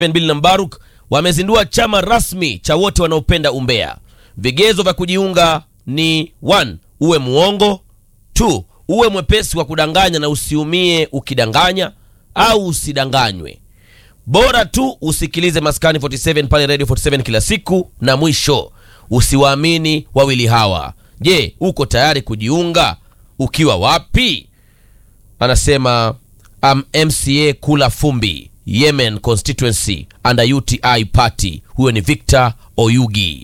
Bill na Mbaruk wamezindua chama rasmi cha wote wanaopenda umbea. Vigezo vya kujiunga ni 1 uwe muongo, 2 uwe mwepesi wa kudanganya na usiumie ukidanganya au usidanganywe. Bora tu usikilize Maskani 47 pale Radio 47 kila siku, na mwisho usiwaamini wawili hawa. Je, uko tayari kujiunga? Ukiwa wapi? Anasema am MCA Kula Fumbi, Yemen constituency under UTI party. Huyo ni Victor Oyugi.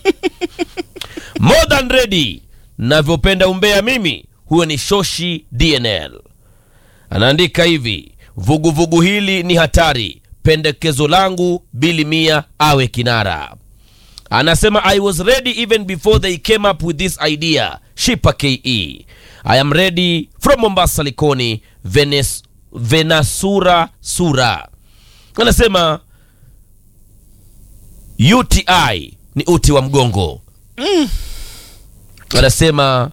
More than ready, navyopenda umbea mimi. Huyo ni Shoshi DNL. Anaandika hivi, vuguvugu vugu hili ni hatari. Pendekezo langu Bili Mia awe kinara. Anasema I was ready even before they came up with this idea. Shipa KE. I am ready from Mombasa Likoni, Venes, Venasura Sura. Anasema UTI ni uti wa mgongo. Anasema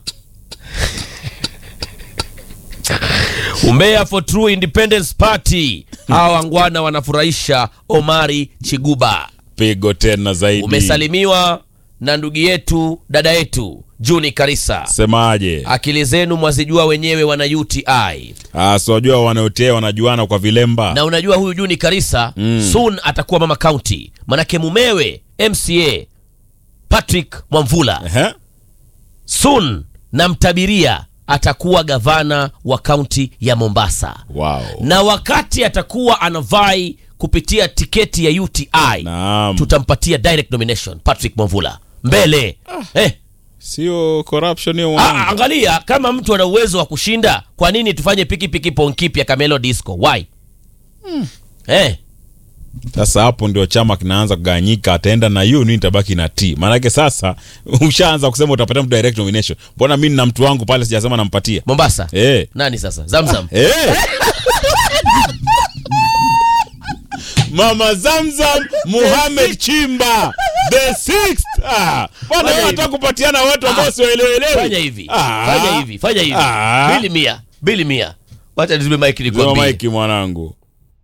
Umbea for True Independence Party. Hawa wangwana wanafurahisha. Omari Chiguba. pigo tena zaidi. Umesalimiwa na ndugu yetu dada yetu Juni Karisa. Semaje? Akili zenu mwazijua wenyewe, wana UTI Ah, si wajua wanaotea wanajuana kwa vilemba. na unajua huyu Juni Karisa Mm. soon atakuwa mama county, manake mumewe MCA Patrick Mwamvula Ehe. soon namtabiria atakuwa gavana wa kaunti ya Mombasa, Wow. na wakati atakuwa anavai kupitia tiketi ya UTI Naam. tutampatia direct nomination Patrick Mwamvula mbele eh. Sio corruption hiyo Ah, mwanangu. angalia kama mtu ana uwezo wa kushinda, kwa nini tufanye pikipiki ponkipi ya Camelo Disco? Why? Eh, Sasa hapo ndio chama kinaanza kuganyika, ataenda na hiyo nini, tabaki na T. Maanake sasa ushaanza kusema utapatia mtu direct nomination. Mbona mimi nina mtu wangu pale sijasema nampatia? Mombasa Eh. nani sasa? Zamzam Eh. Mama Zamzam Muhammad Chimba the sixth. Ah, bwana Fanya wewe hivi. unataka kupatiana watu ambao Ah. siwaelewelewi. fanya hivi, Ah. fanya hivi, fanya hivi. Ah. Bili mia, bili mia. Wacha nizime mic Zima nikwambie. maiki mwanangu.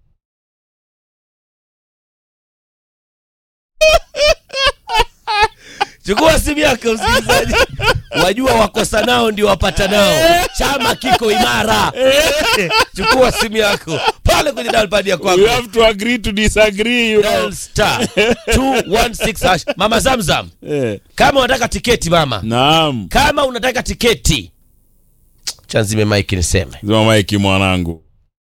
Chukua simu yako msikilizaji. Wajua wakosa nao ndio wapata nao. Chama kiko imara. Chukua simu yako pale kwenye dial pad ya kwako. We have to agree to disagree, you know. Dial star 216 hash. Mama Zamzam, Eh. kama unataka tiketi mama, Naam. kama unataka tiketi, chanzime mike niseme. Zima maiki mwanangu.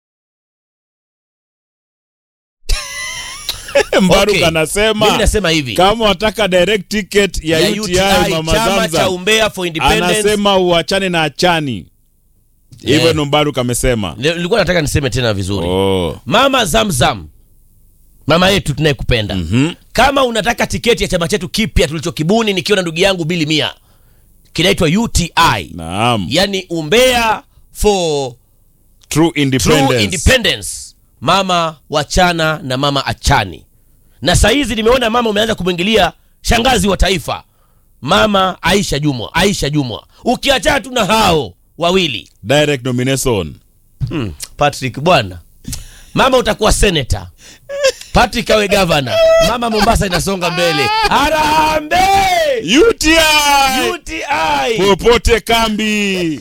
Mbaruk Okay. Mimi anasema nasema hivi kama wataka direct ticket ya, ya UTI, Mama chama cha Zamzam umbea for independence. anasema uachane na achani. Hivyo Eh. ndo Mbaruk amesema. Nilikuwa nataka niseme tena vizuri. Oh. Mama Zamzam, mama yetu tunayekupenda Mhm. kama unataka tiketi ya chama chetu kipya tulichokibuni nikiwa na ndugu yangu Bili Mia, kinaitwa UTI, Naam. yani umbea for True independence. true independence. Mama wachana na mama achani, na saa hizi nimeona mama umeanza kumwingilia shangazi wa taifa, mama Aisha Jumwa. Aisha Jumwa, ukiachana tu na hao wawili Direct nomination. hmm, Patrick bwana, mama utakuwa senator, Patrick awe gavana, mama Mombasa inasonga mbele. Harambee UTI. UTI. Popote kambi.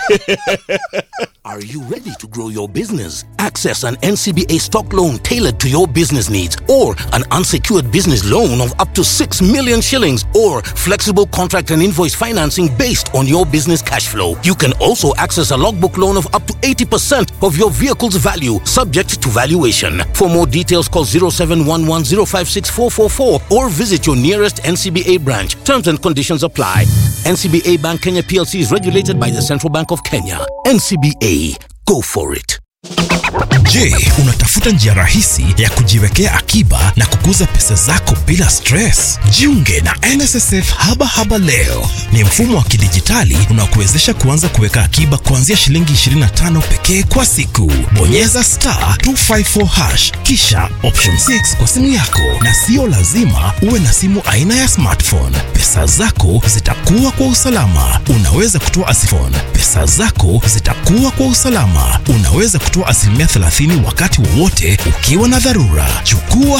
Are you ready to grow your business? Access an NCBA stock loan tailored to your business needs or an unsecured business loan of up to 6 million shillings or flexible contract and invoice financing based on your business cash flow. You can also access a logbook loan of up to 80% of your vehicle's value subject to valuation. For more details call 0711056444 or visit your nearest NCBA branch. Terms and conditions apply. NCBA Bank Kenya PLC is regulated by the Central Bank of Kenya. NCBA, go for it. Je, unatafuta njia rahisi ya kujiwekea akiba na kukuza pesa zako bila stress? Jiunge na NSSF Haba Haba leo. Ni mfumo wa kidijitali unaokuwezesha kuanza kuweka akiba kuanzia shilingi 25 pekee kwa siku. Bonyeza star 254 hash kisha option 6 kwa simu yako, na sio lazima uwe na simu aina ya smartphone. Pesa zako zitakuwa kwa usalama. Unaweza kutoa asifon. Pesa zako zitakuwa kwa usalama. Unaweza kutoa kukatwa asilimia 30 wakati wowote ukiwa na dharura. Chukua